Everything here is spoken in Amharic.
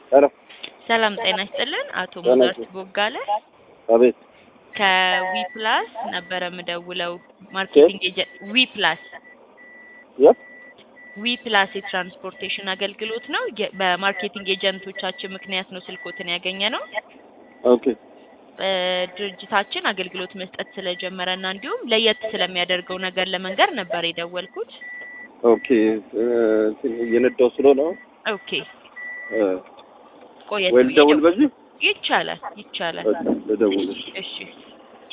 ሄሎ ሰላም ጤና ይስጥልን። አቶ ጤና ሙዛት ይስጥልን። ቦጋለ አቤት ከዊ ፕላስ ነበረ የምደውለው ማርኬቲንግ ኤጀንት ዊ ፕላስ የት ዊ ፕላስ የትራንስፖርቴሽን አገልግሎት ነው። የ- በማርኬቲንግ ኤጀንቶቻችን ምክንያት ነው ስልኮትን ያገኘ ነው። ኦኬ እ፣ ድርጅታችን አገልግሎት መስጠት ስለጀመረ እና እንዲሁም ለየት ስለሚያደርገው ነገር ለመንገር ነበር የደወልኩት። ኦኬ እ፣ እንትን እየነዳሁ ስለሆነ ኦኬ እ፣ ቆየት ወይ ብዬ ልደውል ደው- በዚህ ይቻላል ይቻላል። በቃ ልደውል እሺ